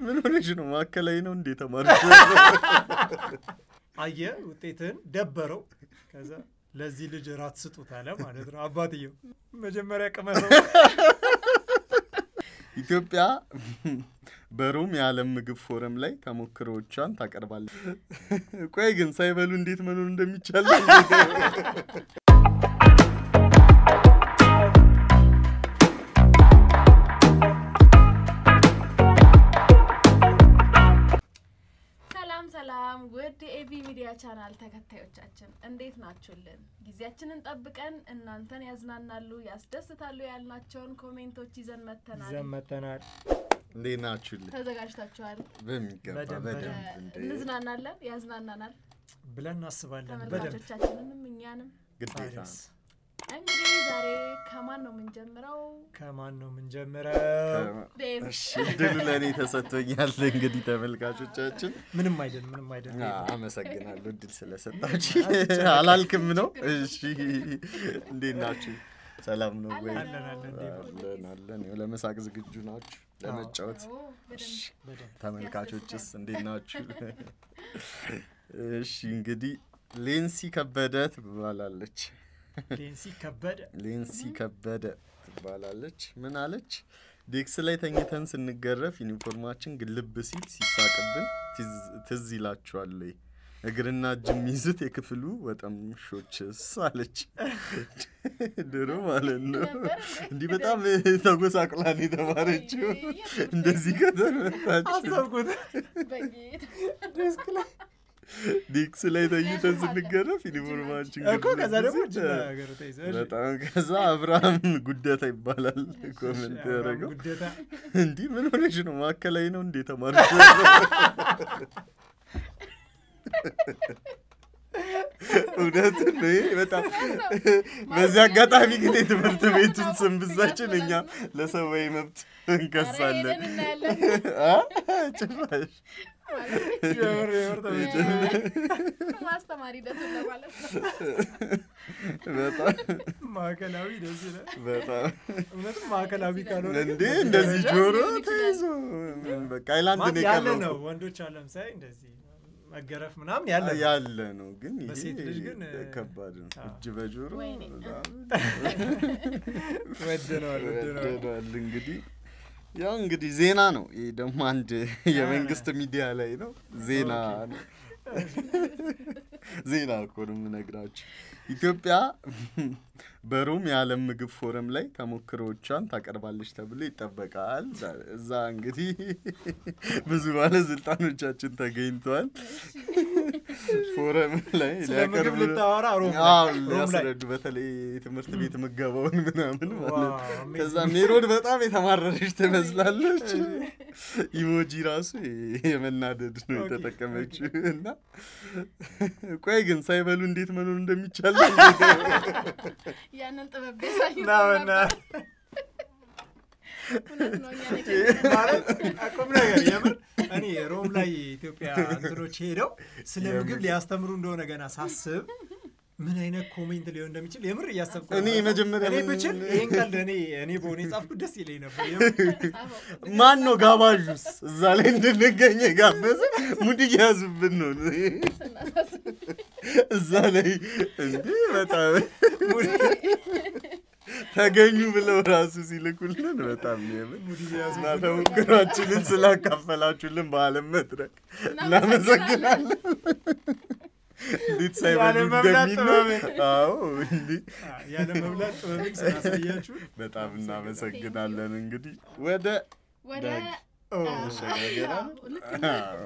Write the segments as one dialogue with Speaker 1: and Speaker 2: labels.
Speaker 1: ምን ሆነሽ ነው? ማዕከላዊ ነው እንዴ ተማርኩ?
Speaker 2: አየ ውጤትህን ደበረው። ከዛ ለዚህ ልጅ ራት ስጡት አለ ማለት ነው አባትየው። መጀመሪያ ቅመሰው
Speaker 1: ኢትዮጵያ በሮም የዓለም ምግብ ፎረም ላይ ተሞክሮዎቿን ታቀርባለች። ቆይ ግን ሳይበሉ እንዴት መኖር እንደሚቻል
Speaker 3: ሰላም ሰላም ውድ የኤቢ ሚዲያ ቻናል ተከታዮቻችን እንዴት ናችሁልን? ጊዜያችንን ጠብቀን እናንተን ያዝናናሉ፣ ያስደስታሉ ያልናቸውን ኮሜንቶች ይዘን መተናል።
Speaker 2: ይዘን መተናል።
Speaker 1: እንዴት ናችሁልን?
Speaker 3: ተዘጋጅታችኋል?
Speaker 1: በሚገባ
Speaker 2: በደንብ፣
Speaker 1: በደንብ
Speaker 3: እ፣
Speaker 1: እንዴ
Speaker 3: እንዝናናለን፣ ያዝናናናል
Speaker 2: ብለን እናስባለን። በደንብ
Speaker 3: ተመልካቾቻችንንም እኛንም።
Speaker 1: ግዴታ
Speaker 2: ታዲያስ
Speaker 1: ነው።
Speaker 3: እንግዲህ ዛሬ ከማን ነው የምንጀምረው?
Speaker 2: ከማን ነው የምንጀምረው?
Speaker 3: ዴቭ
Speaker 1: እሺ እድሉ ለእኔ ተሰጥቶኛል። እንግዲህ ተመልካቾቻችን
Speaker 2: ምንም አይደል፣ ምንም አይደል።
Speaker 1: አ- አመሰግናለሁ እድል ስለሰጣችሁ። አላልክም ነው። እሺ እንዴት ናችሁ? ሰላም ነው ወይ?
Speaker 2: አለን አለን ዴቭ።
Speaker 1: አለን አለን። ያው ለመሳቅ ዝግጁ ናችሁ? ለመጫወት
Speaker 3: ኦ፣ በደንብ
Speaker 2: በደንብ
Speaker 1: ተመልካቾችስ እንዴት ናችሁ? እሺ እንግዲህ ሌንሲ ከበደ ትባላለች።
Speaker 2: ሌንሲ ከበደ
Speaker 1: ሌንሲ ከበደ ትባላለች። ምን አለች? ዴክስ ላይ ተኝተን ስንገረፍ ዩኒፎርማችን ግልብ ሲል ሲሳቅብን ትዝ- ትዝ ይላችኋል ወይ? እግርና እጅ የሚይዙት የክፍሉ ወጠምሾችስ አለች። ድሮ ማለት ነው። እንዲህ በጣም ተጎሳቅላን የተማረችው እንደዚህ ከተመታች
Speaker 2: አሰብኩት።
Speaker 3: በጌታ
Speaker 2: ዴስክ ላይ
Speaker 1: ዴክስ ላይ ተኝተን ስንገረፍ ዩኒፎርማችን
Speaker 2: እኮ ከዛ ደግሞ
Speaker 1: ግልብ
Speaker 2: እጅ
Speaker 1: ሲል
Speaker 2: ነገር ተይዘ እሺ።
Speaker 1: በጣም ከዛ አብርሃም ጉደታ ይባላል ኮመንት
Speaker 2: አብርሃም
Speaker 1: ያደረገው።
Speaker 2: ጉደታ
Speaker 1: እንዲህ ምን ሆነሽ ነው? ማዕከላዊ ነው እንዴ ተማርኩ? እውነትን ነው ይሄ በጣም በዚህ አጋጣሚ ግን የትምህርት ቤቱን ስም ብዛችን እኛ ለሰብአዊ መብት
Speaker 3: ኧረ
Speaker 1: እንከሳለን።
Speaker 3: ሄደን እናያለን።
Speaker 1: አ? ጭራሽ
Speaker 2: የምር የምር ተመችቶኛል።
Speaker 3: ማስተማሪ ሂደቱን ለማለት ነው።
Speaker 1: በጣም
Speaker 2: ማዕከላዊ ደስ ይላል።
Speaker 1: በጣም
Speaker 2: እውነትም ማዕከላዊ ካልሆነ ግን
Speaker 1: እንዴ
Speaker 2: በዚህ
Speaker 1: እንደዚህ
Speaker 2: ደረጃ
Speaker 1: ጆሮ
Speaker 3: ሊሆን ይችላል።
Speaker 1: ተይዞ በቃ አይላንድ
Speaker 2: ማለት
Speaker 1: ነው
Speaker 2: ያለ
Speaker 1: የቀረው
Speaker 2: ነው።
Speaker 1: እኮ።
Speaker 2: ወንዶች አለም ሳይ እንደዚህ መገረፍ ምናምን ያለ ነው።
Speaker 1: ያለ ነው ግን ይሄ
Speaker 2: በሴት ልጅ ግን
Speaker 1: ከባድ ነው።
Speaker 2: አዎ።
Speaker 1: እጅ በጆሮ
Speaker 3: ወይኔ።
Speaker 1: በጣም
Speaker 2: ወደነዋል ወደነዋል።
Speaker 1: ወደዷል። እንግዲህ ያው እንግዲህ ዜና ነው። ይህ ደግሞ አንድ የመንግስት ሚዲያ ላይ ነው ዜና ነው። ዜና እኮ ነው የምነግራችሁ። ኢትዮጵያ በሮም የዓለም ምግብ ፎረም ላይ ተሞክሮዎቿን ታቀርባለች ተብሎ ይጠበቃል። እዛ እንግዲህ ብዙ ባለስልጣኖቻችን ተገኝተዋል። ፎረም ላይ
Speaker 2: ስለ ምግብ
Speaker 1: ሊያቀርቡ
Speaker 2: ልታወራ ሮም ላይ
Speaker 1: አዎ፣
Speaker 2: ሮም ላይ
Speaker 1: ሊያስረዱ በተለይ ትምህርት ቤት ምገባውን ምናምን ማለት ነው።
Speaker 2: ዋው፣ amazing።
Speaker 1: ከዛ ሜሮን በጣም የተማረረች ትመስላለች። ኢሞጂ ራሱ የመናደድ ነው
Speaker 2: ኦኬ፣
Speaker 1: የተጠቀመችው እና ቆይ ግን ሳይበሉ እንዴት መኖር እንደሚቻል
Speaker 3: ያንን ጥበብ ቢያሳዩ
Speaker 2: ና በእናትህ።
Speaker 3: እውነት ነው። እኛ ነን
Speaker 2: ማለት ቁም ነገር የምር እኔ ሮም ላይ የኢትዮጵያ እንትኖች ሄደው ስለ ምግብ ሊያስተምሩ እንደሆነ ገና ሳስብ ምን አይነት ኮሜንት ሊሆን እንደሚችል የምር እያሰብኩ
Speaker 1: እኔ
Speaker 2: ነበር።
Speaker 1: መጀመሪያ
Speaker 2: እኔ
Speaker 1: ምን-
Speaker 2: ብችል ይህን ቀልድ እኔ እኔ በሆነ የጻፍኩት ደስ ይለኝ ነበር። የምር
Speaker 1: ማን ነው ጋባዡስ? እዛ ላይ እንድንገኝ የጋበዘ ሙድ እያያዙብን ነው እዛ ላይ እንዴ በጣም ተገኙ ብለው ራሱ ሲልኩልን በጣም ነው የምር
Speaker 2: ሙድ እየያዙ
Speaker 1: እና ተሞክሯችንን ስላካፈላችሁልን በአለም መድረክ እናመሰግናለን። እንዴት ሳይበሉ
Speaker 2: ያለ መብላት
Speaker 1: እንደሚኖር
Speaker 2: ጥበብን።
Speaker 1: አዎ እንዲህ
Speaker 2: ያለ መብላት ጥበብን ስላሳያችሁ
Speaker 1: በጣም እናመሰግናለን። እንግዲህ ወደ
Speaker 3: ወደ
Speaker 1: ዳግ
Speaker 2: ኦ፣
Speaker 1: መሸጋገሪያ
Speaker 3: አዎ፣ ልክ ነው።
Speaker 1: አዎ።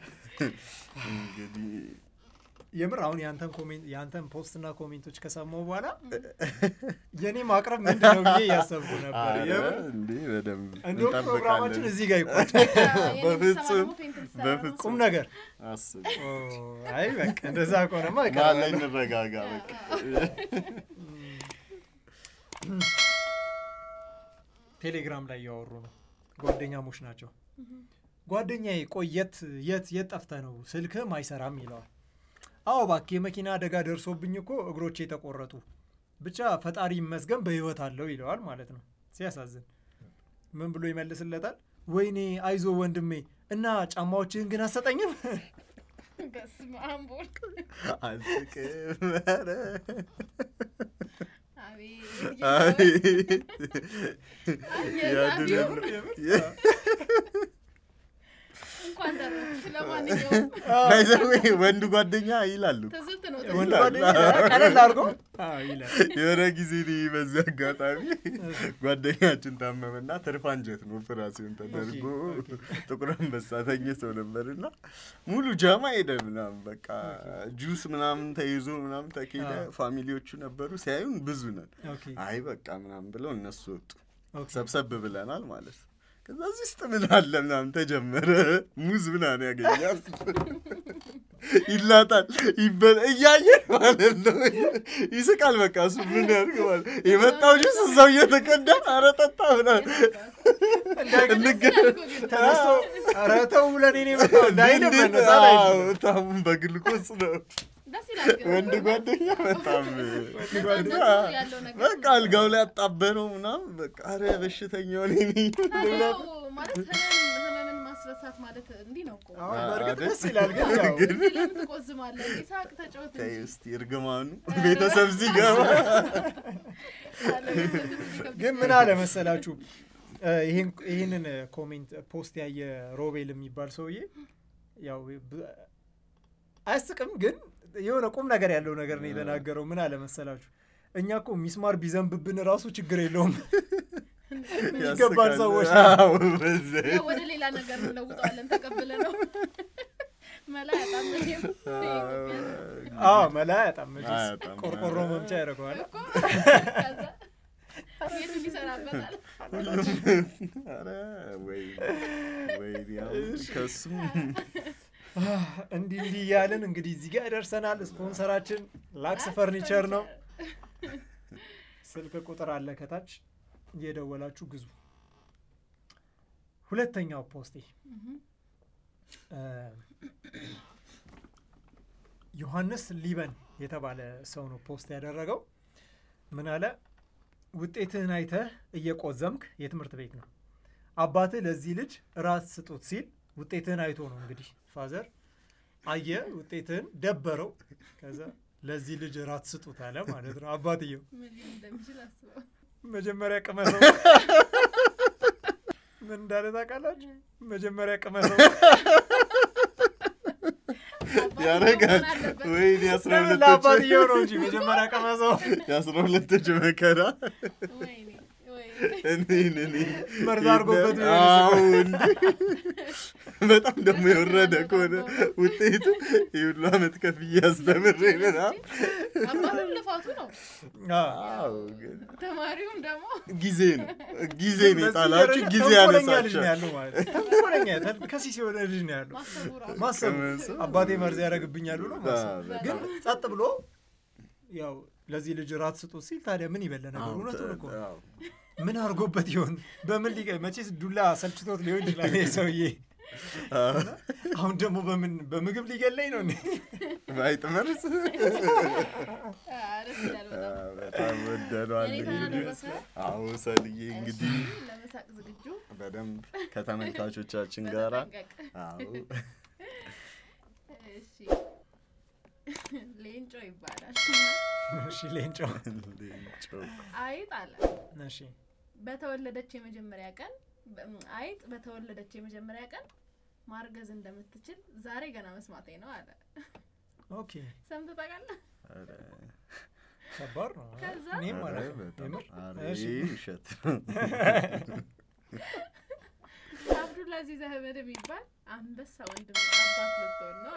Speaker 1: እንግዲህ
Speaker 2: የምር አሁን የአንተን ኮሜንት የአንተን ፖስት እና ኮሜንቶች ከሰማሁ በኋላ የእኔ ማቅረብ ምንድን ነው ብዬ እያሰብኩ ነበር።
Speaker 1: ኧረ
Speaker 2: የምር
Speaker 1: እንዴ በደንብ
Speaker 2: እንደውም ፕሮግራማችን
Speaker 1: እንጠብቃለን።
Speaker 2: እዚህ ጋር ይቆጭ።
Speaker 3: የኔ
Speaker 1: በፍጹም፣
Speaker 3: የምትሰማ ደግሞ ፌንት ልትሰራ ነው።
Speaker 1: በፍጹም።
Speaker 2: ቁም ነገር
Speaker 1: አስብ
Speaker 2: ኦ፣ አይ በቃ እንደዛ ከሆነማ
Speaker 1: ማን ላይ
Speaker 2: እቀርባለሁ።
Speaker 1: እንረጋጋ በቃ
Speaker 2: ቴሌግራም ላይ እያወሩ ነው። ጓደኛሞች ናቸው። ጓደኛዬ ቆይ የት የት የት ጠፍተህ ነው ስልክህም አይሰራም ይለዋል። አዎ እባክህ የመኪና አደጋ ደርሶብኝ እኮ እግሮቼ ተቆረጡ፣ ብቻ ፈጣሪ ይመስገን በህይወት አለው ይለዋል ማለት ነው። ሲያሳዝን ምን ብሎ ይመልስለታል? ወይኔ አይዞ ወንድሜ እና ጫማዎችህን ግን አሰጠኝም
Speaker 3: በስመ አብ ወልድ
Speaker 1: አልስቅም ኧረ
Speaker 3: አቤት
Speaker 1: አቤት
Speaker 3: የዛሬው
Speaker 1: ያድነን
Speaker 3: እንኳን ተረፍሽ። ለማንኛውም
Speaker 1: ባይዘዌ ወንድ ጓደኛ ይላሉ
Speaker 3: ትዝብት ነው
Speaker 2: ወንድ
Speaker 1: ይላል።
Speaker 2: ጓደኛ ቀለል አድርጎ አዎ ይላል
Speaker 1: የሆነ ጊዜ እኔ በዚህ አጋጣሚ ጓደኛችን ታመመና ትርፍ አንጀት ነው ኦፕራሲዮን ተደርጎ ጥቁር አንበሳ ተኝቶ ነበርና ሙሉ ጃማ ሄደ ምናምን በቃ ጁስ ምናምን ተይዞ ምናምን ተኬደ
Speaker 2: አዎ።
Speaker 1: ፋሚሊዎቹ ነበሩ ሲያዩን ብዙ ነን
Speaker 2: ኦኬ
Speaker 1: አይ በቃ ምናምን ብለው እነሱ ወጡ
Speaker 2: ኦኬ
Speaker 1: ሰብሰብ ብለናል ማለት ነው ከዛ እዚህ ውስጥ ምን አለ ምናምን ተጀመረ ሙዝ ምናምን ያገኛል ይላጣል ይበላ እያየ ማለት ነው ይስቃል በቃ እሱ ምን ያድርግ ማለት የመጣው ጁስ እዛው እየተቀዳ ኧረ ጠጣ ምናምን እንገ-
Speaker 2: ተነስቶ ኧረ ተው ብለን እኔ የመጣው እንዳይልም
Speaker 1: እንዴት-
Speaker 2: መነሳት
Speaker 1: አዎ፣
Speaker 2: አይችልም
Speaker 1: በጣም በግልኮስ ነው
Speaker 3: ደስ ይላል ግን
Speaker 1: ወንድ ጓደኛ በጣም
Speaker 3: ነፃነቱ ያለው ነገር
Speaker 1: በቃ አልጋው ላይ አጣበረው ምናምን በቃ ኧረ በሽተኛው እኔ ነኝ
Speaker 3: ታዲያው ማለት ህመም ህመምን ማስረሳት ማለት እንዲህ ነው እኮ
Speaker 2: አሁን
Speaker 1: አ-
Speaker 2: በእርግጥ
Speaker 1: አይደል?
Speaker 2: ደስ ይላል ግን ያው
Speaker 1: ግን
Speaker 3: እንዲህ ለምን ትቆዝማለህ? ይሳቅ ተጫወት
Speaker 1: ተይ
Speaker 3: እንጂ
Speaker 1: እስቲ እርግማኑ ቤተሰብ ሲገባ
Speaker 3: አለ ቤተሰብ የሚከብድ
Speaker 2: ግን ምን አለ መሰላችሁ እ፣ ይሄን ይህንን ኮሜንት ፖስት ያየ ሮቤል የሚባል ሰውዬ ያው ብ- አያስቅም ግን የሆነ ቁም ነገር ያለው ነገር ነው የተናገረው ምን አለ መሰላችሁ እኛ እኮ ሚስማር ቢዘንብብን ራሱ ችግር የለውም ይገባል
Speaker 1: ያስቃል።
Speaker 2: ሰዎች
Speaker 1: አዎ፣ በዚህ
Speaker 3: ያው ወደ ሌላ ነገር እንለውጠዋለን ተቀብለ ነው መላ ያጣም እኔም
Speaker 2: አዎ መላ አያጣም መቼስ
Speaker 1: አያጣም።
Speaker 2: ቆርቆሮ መምቻ ያደርገዋል
Speaker 3: እኮ ከዛ ቤቱን ይሰራበታል
Speaker 1: ሁሉም ኧረ ወይ ወይ ከሱም
Speaker 2: እንዲህ እንዲህ እያልን እንግዲህ እዚህ ጋር ደርሰናል ስፖንሰራችን ላክስ ፈርኒቸር ነው ስልክ ቁጥር አለ ከታች እየደወላችሁ ግዙ ሁለተኛው ፖስቴ እ፣ ዮሐንስ ሊበን የተባለ ሰው ነው ፖስት ያደረገው ምን አለ ውጤትህን አይተህ እየቆዘምክ የትምህርት ቤት ነው አባትህ ለዚህ ልጅ ራት ስጡት ሲል ውጤትህን አይቶ ነው እንግዲህ ፋዘር አየ ውጤትህን ደበረው ከዛ ለዚህ ልጅ ራት ስጡት አለ ማለት ነው አባትየው
Speaker 3: ምን ሊል እንደሚችል አስበው
Speaker 2: መጀመሪያ ቅመሰው ምን እንዳለ ታውቃላችሁ መጀመሪያ ቅመሰው
Speaker 3: አባትየው
Speaker 1: ያረጋል
Speaker 3: መሆን አለበት።
Speaker 1: ወይ የአስራ
Speaker 2: ለምን
Speaker 1: ሁለቶች
Speaker 2: ለአባትየው ነው እንጂ መጀመሪያ ቅመሰው
Speaker 1: የአስራ ሁለቶች መከራ
Speaker 3: ወይኔ ወይኔ
Speaker 1: እኔን እኔ
Speaker 2: መርዝ አድርጎበት ቢሆን
Speaker 1: አዎ እንዴ በጣም ደግሞ የወረደ ከሆነ ውጤቱ የሁሉ አመት ከፍዬ አስተምሬ ምናምን
Speaker 3: አባቱም ልፋቱ ነው
Speaker 1: አዎ ግን
Speaker 3: ተማሪውም ደግሞ
Speaker 1: ጊዜ ነው ጊዜ ነው
Speaker 2: በዚህ
Speaker 1: የጣላችሁ
Speaker 2: ደረጃ
Speaker 1: ጊዜ
Speaker 2: ተንኮለኛ ልጅ ነው
Speaker 1: ያነሳቸው
Speaker 2: ያለው ማለት ነው። ተንኮለኛ ተን- ከሲስ የሆነ ልጅ ነው ያለው
Speaker 3: ማሰቡ ራሱ
Speaker 2: ማሰብ
Speaker 1: ቅመሰው።
Speaker 2: አባቴ መርዝ ያደርግብኛል ብሎ ማሰብ
Speaker 1: አዎ፣ በጣም።
Speaker 2: ግን ጸጥ ብሎ ያው ለዚህ ልጅ ራት ስጡት ሲል ታዲያ ምን ይበለ ነገር
Speaker 1: አዎ፣
Speaker 2: እውነቱን እኮ ነው።
Speaker 1: አዎ።
Speaker 2: ምን አድርጎበት ይሆን በምን ሊቀ መቼስ ዱላ ሰልችቶት ሊሆን ይችላል ይሄ ሰውዬ
Speaker 1: አዎ።
Speaker 2: አሁን ደግሞ በምን በምግብ ሊገለኝ ነው እንዴ?
Speaker 1: ባይጥ መርዝ
Speaker 3: አ፣ ደስ ይላል በጣም
Speaker 1: አዎ፣ በጣም ወደዷል
Speaker 3: የኔ ተራ ደረሰ
Speaker 1: አዎ ሰልዬ እንግዲህ
Speaker 3: እሺ፣ ለመሳቅ ዝግጁ
Speaker 1: በደንብ ከተመልካቾቻችን ጋራ
Speaker 3: በተጠንቀቅ
Speaker 1: አዎ
Speaker 3: እሺ ሌንጮ ይባላል
Speaker 2: እሺ ሌንጮ
Speaker 1: ሌንጮ።
Speaker 3: አይጥ አለ
Speaker 2: እሺ
Speaker 3: በተወለደች የመጀመሪያ ቀን በ- አይጥ በተወለደች የመጀመሪያ ቀን ማርገዝ እንደምትችል ዛሬ ገና መስማቴ ነው አለ
Speaker 2: ኦኬ
Speaker 3: ሰምተህ ታውቃለህ
Speaker 1: ኧረ፣
Speaker 2: ከባድ ነው
Speaker 3: ከዛ?
Speaker 2: እኔም
Speaker 1: ኧረ
Speaker 2: ማለት ነው
Speaker 1: በጣም
Speaker 2: የምር
Speaker 1: ኧረ
Speaker 2: እሺ
Speaker 1: ይሄ ውሸት ነው።
Speaker 3: አብዱልአዚዝ አህመድ የሚባል አንበሳ ወንድም አባት ልትሆን ነው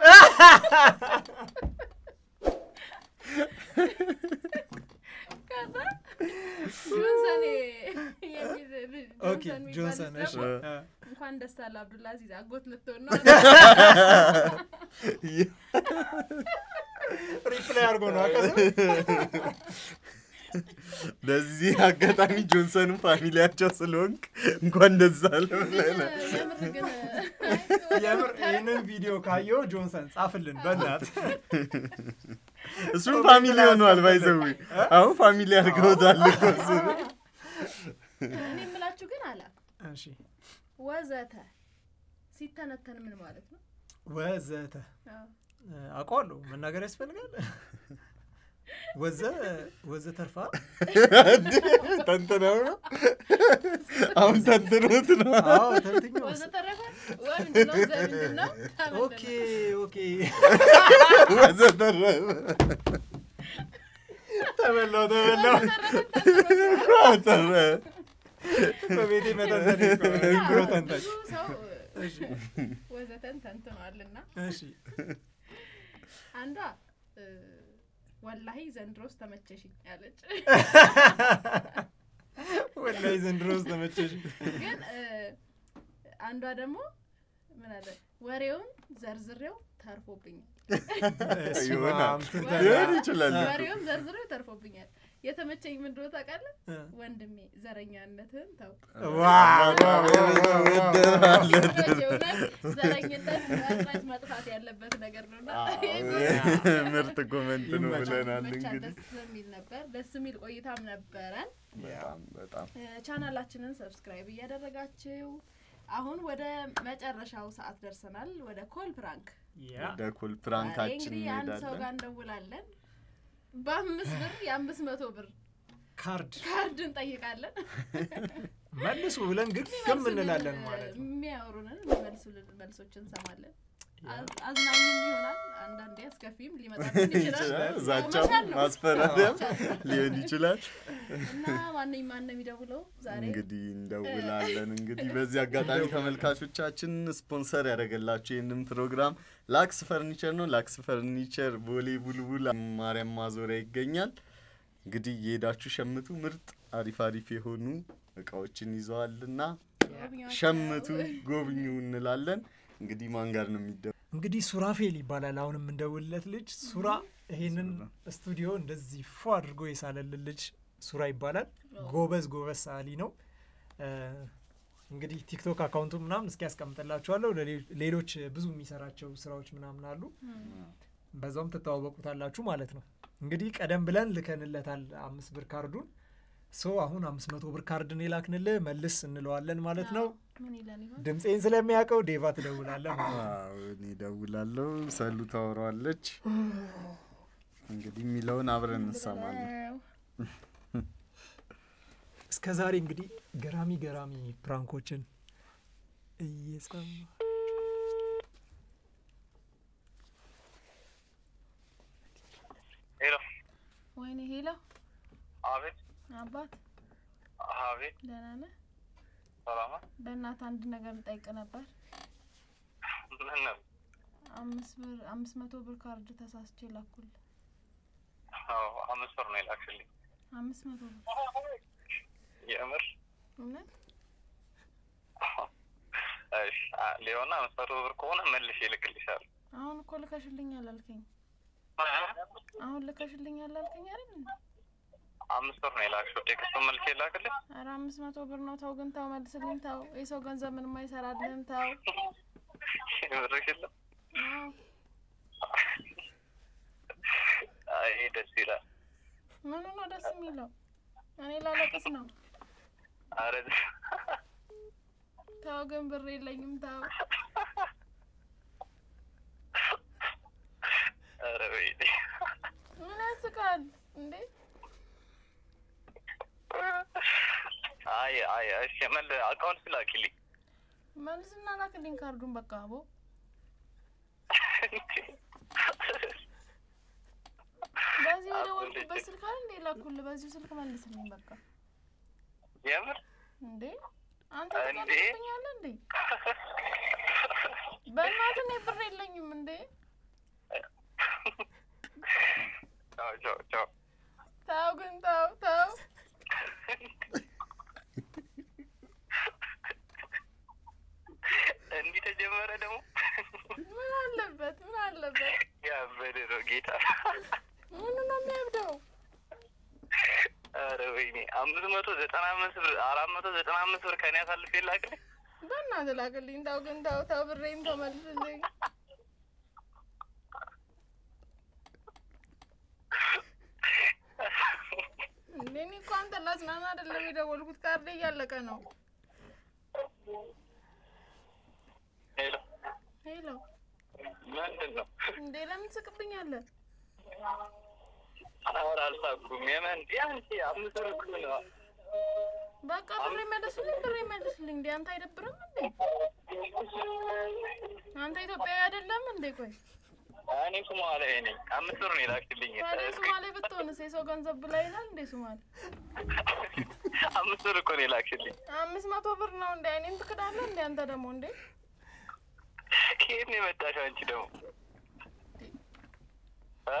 Speaker 3: ከዛ ጆንሰን የሚል ልጅ
Speaker 2: ኦኬ
Speaker 3: ጆንሰን የሚባል
Speaker 2: ጆንሰን
Speaker 3: ልጅ
Speaker 2: እሺ
Speaker 3: ደግሞ
Speaker 2: አ፣
Speaker 3: እንኳን ደስ አለ አብዱልአዚዝ አጎት ልትሆን ነው
Speaker 2: ሪፕላይ አድርጎ ነው አቀሰ
Speaker 1: በዚህ አጋጣሚ ጆንሰንም ፋሚሊያቸው ስለሆንክ እንኳን ደስ አለ ብለናል።
Speaker 3: የምር ግን
Speaker 2: የምር ይህንን ቪዲዮ ካየው ጆንሰን ጻፍልን በእናት
Speaker 1: እሱም ፋሚሊ ሆኗል። ባይዘዊ አሁን ፋሚሊ አድርገውታል እኮ እሱን።
Speaker 3: እኔ የምላችሁ ግን አለ
Speaker 2: እሺ
Speaker 3: ወዘተ ሲተነተን ምን ማለት ነው?
Speaker 2: ወዘተ
Speaker 3: አዎ።
Speaker 2: አውቀዋለሁ። መናገር ያስፈልጋል። ወዘ ወዘ ተርፋ
Speaker 1: ተንትነው ነው አሁን ተንትኖት ነው
Speaker 2: አዎ ተንትኛው
Speaker 3: ወዘተረፈ ወይ ምንድን ነው? ዘ ምንድን ነው?
Speaker 2: ኦኬ ኦኬ
Speaker 1: ወዘተረፈ
Speaker 2: ተበላው ተበላው
Speaker 1: ተረ
Speaker 2: በቤቴ መተንተን ብሎ ተንታኝ
Speaker 3: ብዙ ሰው
Speaker 2: እሺ
Speaker 3: ወዘተን ተንትኗልና
Speaker 2: እሺ
Speaker 3: አንዷ እ፣ ወላሂ ዘንድሮስ ተመቸሽኝ ያለች
Speaker 2: ወላሂ ዘንድሮስ ተመቸሽ
Speaker 3: ግን እ፣ አንዷ ደግሞ ምን አለ ወሬውን ዘርዝሬው ተርፎብኛል
Speaker 1: ይሆናል
Speaker 2: ትንተና።
Speaker 1: ሊሆን ይችላል እኮ።
Speaker 3: ወሬውን ዘርዝሬው ተርፎብኛል የተመቸኝ ምን እንደሆነ ታውቃለህ
Speaker 2: እ።
Speaker 3: ወንድሜ ዘረኛነትህን ተው
Speaker 2: ዋው
Speaker 3: እውነት ዘረኝነት መቅረት መጥፋት ያለበት ነገር ነው እና
Speaker 1: ምርጥ ኮመንት ነው
Speaker 2: ይመቻል።
Speaker 1: ብለናል
Speaker 3: ብቻ
Speaker 1: እንግዲህ
Speaker 3: ደስ የሚል ነበር ደስ የሚል ቆይታም ነበረን
Speaker 1: በጣም በጣም
Speaker 3: እ፣ ቻናላችንን ሰብስክራይብ እያደረጋችሁ አሁን ወደ መጨረሻው ሰዓት ደርሰናል ወደ ኮል ፕራንክ
Speaker 2: ያ
Speaker 1: ወደ ኩል
Speaker 3: ዛሬ
Speaker 1: ፕራንካችን
Speaker 3: እንግዲህ አንድ ሰው ጋር
Speaker 1: እንሄዳለን
Speaker 3: እንደውላለን በአምስት ብር የአምስት መቶ ብር
Speaker 2: ካርድ
Speaker 3: ካርድ እንጠይቃለን
Speaker 2: መልሱ ብለን ግን ግም እንላለን ማለት ነው
Speaker 3: የሚያወሩንን የሚመልሱልን መልሶች እንሰማለን አዝ- አዝናኝም ይሆናል አንዳንዴ አስከፊም ሊመጣብን ይችላል
Speaker 1: ዛቻም
Speaker 3: መቻል ነው።
Speaker 1: ማስፈራሪያም
Speaker 3: መቻል ነው።
Speaker 1: ሊሆን ይችላል
Speaker 3: እና ማነኝ ማን ነው የሚደውለው ዛሬ
Speaker 1: እንግዲህ እንደውላለን እንግዲህ በዚህ አጋጣሚ ተመልካቾቻችን ስፖንሰር ያደረገላችሁ ይህንን ፕሮግራም ላክስ ፈርኒቸር ነው ላክስ ፈርኒቸር ቦሌ ቡልቡል ማርያም ማዞሪያ ይገኛል እንግዲህ የሄዳችሁ ሸምቱ ምርጥ አሪፍ አሪፍ የሆኑ እቃዎችን ይዘዋልና
Speaker 3: ጎብኚዎች
Speaker 1: ሸምቱ
Speaker 3: ነው።
Speaker 1: ጎብኙ እንላለን እንግዲህ ማን ጋር ነው የሚደ
Speaker 2: እንግዲህ ሱራፌል ይባላል አሁን የምንደውልለት ልጅ ሱራ ይሄንን ስቱዲዮ እንደዚህ ፎ አድርጎ የሳለልን ልጅ ሱራ ይባላል ጎበዝ ጎበዝ ሰዓሊ ነው እ፣ እንግዲህ ቲክቶክ አካውንቱ ምናምን እስኪ ያስቀምጥላችኋለሁ ለሌ- ሌሎች ብዙ የሚሰራቸው ስራዎች ምናምን አሉ በዛውም ትተዋወቁታላችሁ ማለት ነው እንግዲህ ቀደም ብለን ልከንለታል አምስት ብር ካርዱን ሶ አሁን አምስት መቶ ብር ካርድን የላክንልህ መልስ እንለዋለን ማለት ነው
Speaker 3: ምን ይለን ይሆን
Speaker 2: ድምፄን ስለሚያውቀው ዴቫ ትደውላለህ ማለት ነው።
Speaker 1: አዎ፣ እኔ እደውላለሁ ሰሉ ታወራዋለች እንግዲህ የሚለውን አብረን እንሰማለን
Speaker 2: እስከ ዛሬ እንግዲህ ገራሚ ገራሚ ፕራንኮችን እየሰማ
Speaker 4: ሄሎ
Speaker 3: ወይኔ ሄሎ
Speaker 4: አቤት
Speaker 3: አባት
Speaker 4: አቤት
Speaker 3: ደህና ነህ
Speaker 4: ሰላማ
Speaker 3: በእናትህ አንድ ነገር ልጠይቅ ነበር
Speaker 4: ምን ነው
Speaker 3: አምስት ብር አምስት መቶ ብር ካርድ ተሳስቼ ላኩል
Speaker 4: አዎ አምስት ብር ነው የላክሽልኝ
Speaker 3: አምስት መቶ ብር
Speaker 4: የምር
Speaker 3: እውነት
Speaker 4: እሺ አ- ሊሆን አምስት መቶ ብር ከሆነ መልሼ እልክልሻለሁ
Speaker 3: አሁን እኮ ልከሽልኛል አልከኝ አሁን ልከሽልኛል አልከኝ አይደል እንዴ?
Speaker 4: አምስት ብር ነው የላክሽው ቴክስቱን መልሼ ላክልሽ
Speaker 3: ኧረ አምስት መቶ ብር ነው ተው ግን ተው መልስልኝ ተው የሰው ገንዘብ ምንም አይሰራልህም ተው
Speaker 4: ብርሽ የለም
Speaker 3: አዎ
Speaker 4: አይ ደስ ይላል
Speaker 3: ምኑ ነው ደስ የሚለው እኔ ላለቅስ ነው
Speaker 4: አረ
Speaker 3: ተው ግን ብር የለኝም ተው
Speaker 4: አረ ወይኔ
Speaker 3: ምን ያስቃል እንዴ
Speaker 4: አይ አይ እሺ መል አካውንት ላኪልኝ
Speaker 3: መልስና ላክልኝ ካርዱን በቃ አቦ በዚህ የደወልኩበት ስልክ አይደል እንዴ ላኩልህ በዚሁ ስልክ መልስልኝ በቃ
Speaker 4: የምር
Speaker 3: እንዴ አንተ
Speaker 4: እንዴ?
Speaker 3: ትቀልድብኛለህ እንዴ በእናትህ እኔ ብር የለኝም እንዴ
Speaker 4: ቻው ቻው ቻው
Speaker 3: ተው ግን ተው ተው
Speaker 4: እንዲህ ተጀመረ ደግሞ
Speaker 3: ምን አለበት ምን አለበት
Speaker 4: ያበደ ነው ጌታ
Speaker 3: ምኑ ነው የሚያብደው
Speaker 4: አረ ወይኔ አምስት መቶ ዘጠና አምስት ብር አራት መቶ ዘጠና አምስት ብር ከኔ አሳልፌ ላክልኝ
Speaker 3: በእናትህ ላክልኝ ተው ግን ተው ተው ብሬን ተው መልስልኝ እንዴ እኔ እኮ አንተን ላዝናና አይደለም የደወልኩት ካርዴ እያለቀ ነው
Speaker 4: ሄሎ
Speaker 3: ሄሎ
Speaker 4: ምንድን ነው?
Speaker 3: እንዴ ለምን ትስቅብኛለህ?
Speaker 4: ኧረ አልሳኩም። የምን ቢያንስ አምስት ብር እኮ ነው።
Speaker 3: በቃ ብሬ መልስልኝ፣ ብሬ መልስልኝ። እንዴ አንተ አይደብርም እንዴ? አንተ ኢትዮጵያዊ አይደለም እንዴ? ቆይ
Speaker 4: እኔ ሶማሌ ነኝ። አምስት ብር ነው የላክሽልኝ።
Speaker 3: ታዲያ ሶማሌ ብትሆንስ የሰው ገንዘብ ብላ ይላል እንዴ? ሶማሌ
Speaker 4: አምስት ብር እኮ ነው የላክሽልኝ።
Speaker 3: አምስት መቶ ብር ነው እንዴ? እኔን ትክዳለህ እንዴ? አንተ ደግሞ እንዴ?
Speaker 4: ከየት ነው የመጣሽው አንቺ ደግሞ? እ?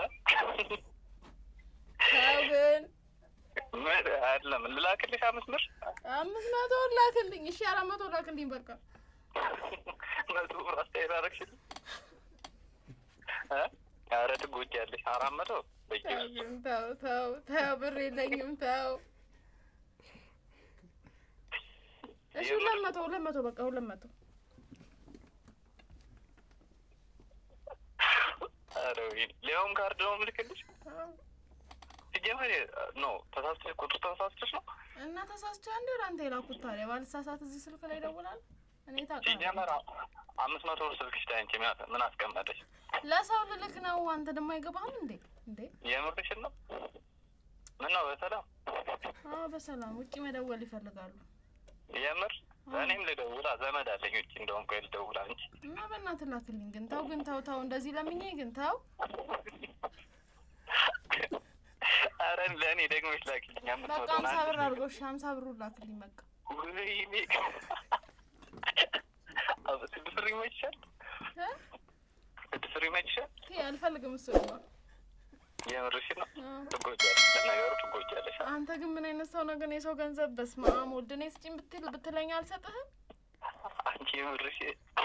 Speaker 3: ተው ግን
Speaker 4: ምን አይደለም ልላክልሽ አምስት ብር
Speaker 3: አምስት መቶ ላክልኝ። እሺ አራት መቶ ላክልኝ በቃ
Speaker 4: መቶ ብር አስተያየት አደረግሽልኝ። እ? ኧረ ትጎጃለሽ። አራት መቶ በቂ
Speaker 3: ተው ግን ተው ተው ተው፣ ብር የለኝም ተው። እሺ ሁለት መቶ ሁለት መቶ በቃ ሁለት መቶ
Speaker 4: ኧረ ወይኔ ሊያውም ካርድ ነው የምልክልሽ።
Speaker 3: አዎ።
Speaker 4: ሲጀመር ኖ ተሳስተሽ ቁጥር ተሳስተሽ ነው
Speaker 3: እና ተሳስቼ አንዴ ወደ አንተ የላኩት ታዲያ ባልሳሳት እዚህ ስልክ ላይ ይደውላል። እኔ ታውቃለህ
Speaker 4: ሲጀመር አምስት መቶ ብር ስልክሽ ላይ አንቺ ምን- ምን አስቀመጠሽ?
Speaker 3: ለሰው ልልክ ነው። አንተ ደግሞ አይገባህም እንዴ? እንዴ
Speaker 4: የምርሽን ነው? ምን ነው በሰላም
Speaker 3: አዎ፣ በሰላም ውጭ መደወል ይፈልጋሉ።
Speaker 4: የምር እኔም ልደውላ ዘመድ አለኝ ውጭ እንደውም ቆይ ልደውላ እንጂ
Speaker 3: እና በእናትህ ላክልኝ ግን ተው ግን ተው ተው፣ እንደዚህ ለምኜ ግን ተው።
Speaker 4: ኧረ ለእኔ ደግመሽ ላኪልኝ አምስት
Speaker 3: በቃ
Speaker 4: መቶ
Speaker 3: ሀምሳ
Speaker 4: ናት።
Speaker 3: ብር አድርጎ እሺ፣ ሀምሳ ብሩ ላክልኝ በቃ።
Speaker 4: ወይኔ አብ- ስድስት ብር ይመችሻል?
Speaker 3: እ?
Speaker 4: ስድስት ብር ይመችሻል?
Speaker 3: ይሄ አልፈልግም እሱ ነው።
Speaker 4: የምርሽን ነው?
Speaker 3: አዎ።
Speaker 4: ትጎጃለሽ፣ ለነገሩ ትጎጃለሽ።
Speaker 3: አንተ ግን ምን አይነት ሰው ነው ግን? የሰው ገንዘብ በስመ አብ ወልድ እኔ ስጪኝ ብትል ብትለኝ አልሰጥህም።
Speaker 4: አንቺ የምርሽ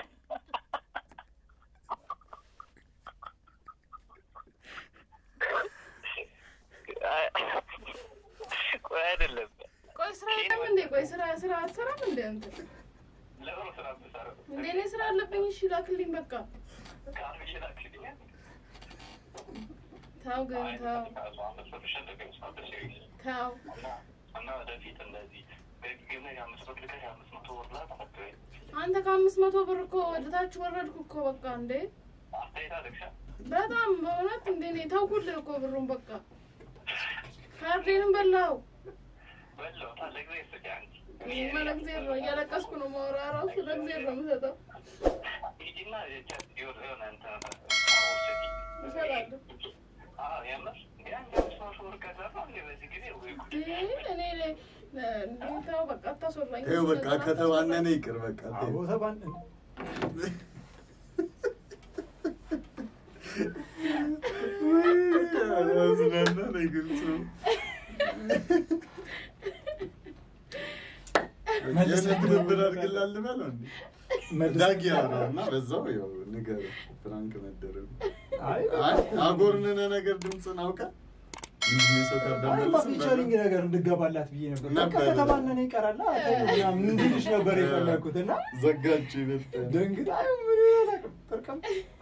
Speaker 4: ቆይ አይደለም
Speaker 3: ቆይ ስራ የለም እንዴ? ቆይ ስራ ስራ አትሰራም እንዴ አንተ?
Speaker 4: ለምን ስራ ብትሰራ
Speaker 3: እንዴ እኔ ስራ አለብኝ። እሺ ላክልኝ በቃ።
Speaker 4: ካልሽ ላክልኛል።
Speaker 3: ተው ግን ተው
Speaker 4: ካሱ አምስት ብር ሸጠቀኝ ሳበሽ
Speaker 3: ተው።
Speaker 4: እና እና ወደፊት እንደዚህ በጊዜ አምስት ብር ልከሽ አምስት መቶ ብር ላክ አትበይ።
Speaker 3: አንተ ከአምስት መቶ ብር እኮ ወደ ታች ወረድኩ እኮ በቃ። እንዴ
Speaker 4: አስተያየት አለግሻ
Speaker 3: በጣም በእውነት እንዴ እኔ ተውኩልህ እኮ ብሩን በቃ። ካርዴንም በላው።
Speaker 4: በለው ለጊዜ ስጪ አንቺ
Speaker 3: እኔማ ለእግዚአብሔር ነው እያለቀስኩ ነው ማውራ ራሱ ለእግዚአብሔር ነው የምሰጠው።
Speaker 4: ሂጂና የቻት የሆነ የሆነ እንትን አውሰጂ
Speaker 3: እሰጣለሁ።
Speaker 4: አዎ የምር እንዴ አንቺ አምስት መቶ ብር ከሰራ እንዴ በዚህ ጊዜ ወይ ጉድ
Speaker 3: እንዴ እኔ ለ- እንዴ ተው በቃ አታስወራኝ።
Speaker 1: ይኸው በቃ ከተባነነ ይቅር በቃ
Speaker 2: አቦ
Speaker 1: ተይው።
Speaker 2: ተባን
Speaker 1: ያዝናናል አይገልጽም።
Speaker 2: መልስ
Speaker 1: የሆነ ትብብር አድርግላል በለው እንዴ።
Speaker 2: መልስ
Speaker 1: ዳጊ ያወራው እና በዛው ያው ንገረው ፍራንክ መደረጉ
Speaker 2: አይ
Speaker 1: አይ አጎርንነ ነገር ድምፅን አውቃ ምንድን ነው የሰው ካርድ
Speaker 2: አይማ
Speaker 1: አልመለስም
Speaker 2: ፊቸሪንግ
Speaker 1: በለው።
Speaker 2: ነገር እንድገባላት ብዬ ነበር። በቃ
Speaker 1: ነበር።
Speaker 2: ከተባነነ ይቀራል ምናምን እንዲልሽ ነበር የፈለግኩት እና
Speaker 1: ዘጋችሁ ይበልጥ
Speaker 2: ደንግጣ አይ ምን አላውቅም ጥርቅም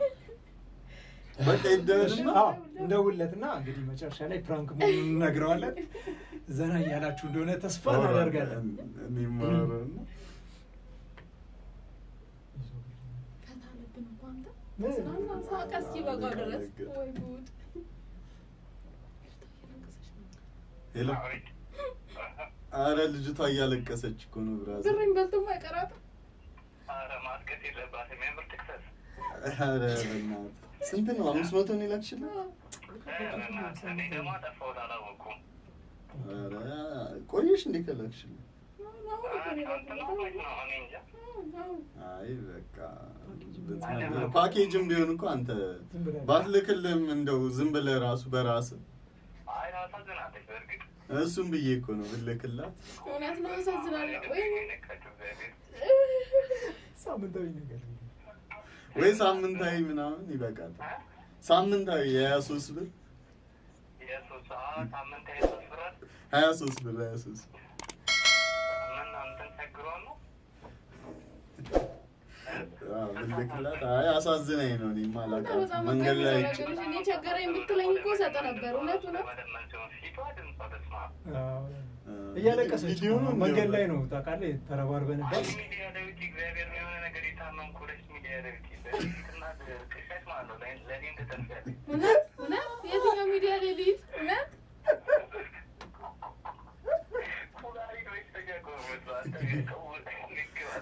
Speaker 1: በቃ ይደረግና
Speaker 2: አዎ እንደውለትና እንግዲህ መጨረሻ ላይ ፕራንክ መሆኑን እነግረዋለን። ዘና እያላችሁ እንደሆነ ተስፋ እናደርጋለን።
Speaker 1: እኔ የማወራው እና
Speaker 3: ፈታ አለብን እኮ አንተ።
Speaker 2: ምን?
Speaker 3: ተዝናና ሳቀ እስኪበቃው ድረስ። ወይ ጉድ።
Speaker 1: ሄሎ አረ ልጅቷ እያለቀሰች እኮ ነው ብራዘር
Speaker 3: ብሬን በልቶም አይቀራትም።
Speaker 4: ኧረ ማስቀስ የለባትም የምር ትክሰስ
Speaker 1: አረ በእናትህ ስንት ነው አምስት መቶ ነው የላክሽልኝ
Speaker 4: እኔ ደግሞ አጠፋሁት አላወኩም
Speaker 1: አረ ቆየሽ እንዴ ከላክሽልኝ
Speaker 4: አንተ ነው ወይስ ነው እኔ እንጃ
Speaker 1: አይ በቃ ብትነግረኝ። ፓኬጅም ቢሆን እኮ አንተ
Speaker 2: ዝም ብለህ
Speaker 1: ባትልክልም እንደው ዝም ብለህ ራሱ በራስህ
Speaker 4: አይ ታሳዝናለች በእርግጥ
Speaker 1: እሱም ብዬ እኮ ነው ብልክላት
Speaker 3: እውነት ነው ያሳዝናል። ወይ
Speaker 4: ነካቸው እግዚአብሔር
Speaker 2: ሳምንታዊ ነገር
Speaker 1: ወይ ሳምንታዊ ምናምን ይበቃታል። ሳምንታዊ የሀያ ሶስት ብር
Speaker 4: የሶስት ሰዓት ሳምንት የሶስት ብራት
Speaker 1: ሀያ ሶስት ብር ሀያ ሶስት
Speaker 4: ምን እንትን ቸግሮ ነው
Speaker 1: አዎ፣ ብልክላት አይ አሳዝናኝ ነው። እኔማ አላውቃትም።
Speaker 3: በጣም
Speaker 1: መንገድ ላይ
Speaker 3: አቀራረብሽ እኔ ቸገረኝ ብትለኝ እኮ ሰጠ ነበር። እውነቱ ነው።
Speaker 4: መለመን ሲሆን ፊቷ ድምጿ በስመ አብ።
Speaker 2: አዎ።
Speaker 1: እ፣
Speaker 2: እያለቀሰች
Speaker 1: ቪዲዮ ነው
Speaker 2: መንገድ
Speaker 1: እንዲያው
Speaker 2: ላይ ነው ታውቃለህ፣ ተረባርበንበት
Speaker 4: አንቺ ሚዲያ ዳዊት እግዚአብሔር የሆነ ነገር የታመምኩ ሁለት ሚዲያ ዳዊት በፊትና ቅሻሽ ማለት ነው ለእኔ- ለእኔም ትተርፊያለሽ።
Speaker 3: እውነት እውነት የትኛው ሚዲያ ላይ ልሂድ? እውነት
Speaker 4: ኩላሊት ወይስ ተጋቆ መስሏት? ንግባት።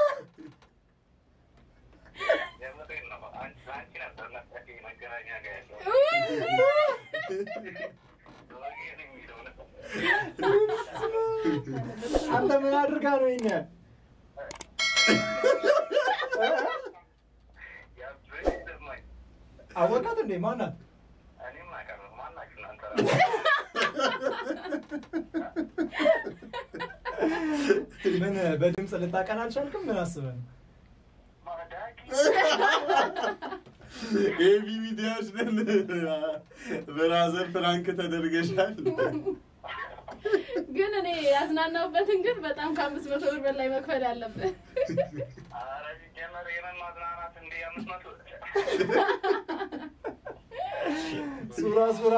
Speaker 4: የምሬን ነው። አንቺ አንቺ ነበር መስጠት መገናኛ ጋር ያለው ወጌን የሚለው ነው።
Speaker 2: አንተ ምን አድርጋ ነው ይኛ
Speaker 4: ያብሬ ይሰማኝ።
Speaker 2: አወቃት እንዴ ማናት?
Speaker 4: እኔም አውቃለሁ። ማናችሁ እናንተ ራሱ?
Speaker 2: ምን በድምፅ ልታቀን አልቻልክም? ምን አስበህ ነው?
Speaker 4: ማዳጊ
Speaker 1: ኤቢ ሚዲያዎች ነን። ብራዘር ፍራንክ ተደርገሻል።
Speaker 3: ግን እኔ ያዝናናውበትን ግን በጣም ከአምስት መቶ ብር በላይ መክፈል ያለብን
Speaker 4: ኧረ ሲጀመር የምን ማዝናናት እንደ አምስት መቶ
Speaker 2: ሱራ ሱራ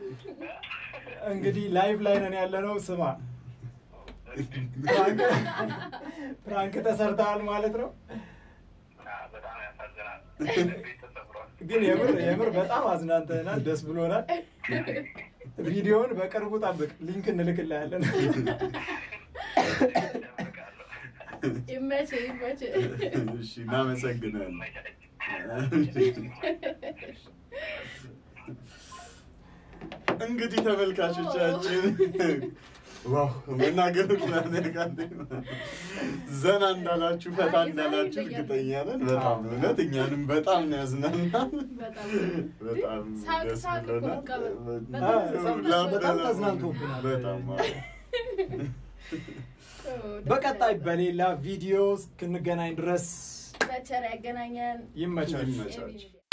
Speaker 2: እንግዲህ ላይቭ ላይ ነን ያለ ነው። ስማ ፕራንክ- ፕራንክ ተሰርተሃል ማለት ነው።
Speaker 4: በጣም ያሳዝናል። ቤት ተሰብሯል።
Speaker 2: ግን የምር የምር በጣም አዝናንተናል፣ ደስ ብሎናል። ቪዲዮውን በቅርቡ ጠብቅ፣ ሊንክ እንልክልሃለን።
Speaker 4: እጠብቃለሁ።
Speaker 3: ይመች ይመች
Speaker 1: እሺ፣ እናመሰግናለን። እንግዲህ ተመልካቾቻችን ዋው መናገር ዘና እንዳላችሁ ፈታ እንዳላችሁ እርግጠኛ ነን። በጣም እውነት እኛንም በጣም ነው ያዝናናል።
Speaker 3: በጣም
Speaker 1: በጣም
Speaker 3: ሳቅ
Speaker 1: ደስ
Speaker 3: ሳቅ እኮ
Speaker 1: ብሎናል።
Speaker 3: በቃ በጣም
Speaker 1: በጣም
Speaker 2: በጣም ተዝናንቶብናል።
Speaker 1: በጣም
Speaker 2: በቀጣይ በሌላ ቪዲዮ እስክንገናኝ ድረስ
Speaker 3: በቸር ያገናኘን
Speaker 2: ይመቻል።
Speaker 1: ይመቻችሁ።
Speaker 3: ኤቢ ሚዲያ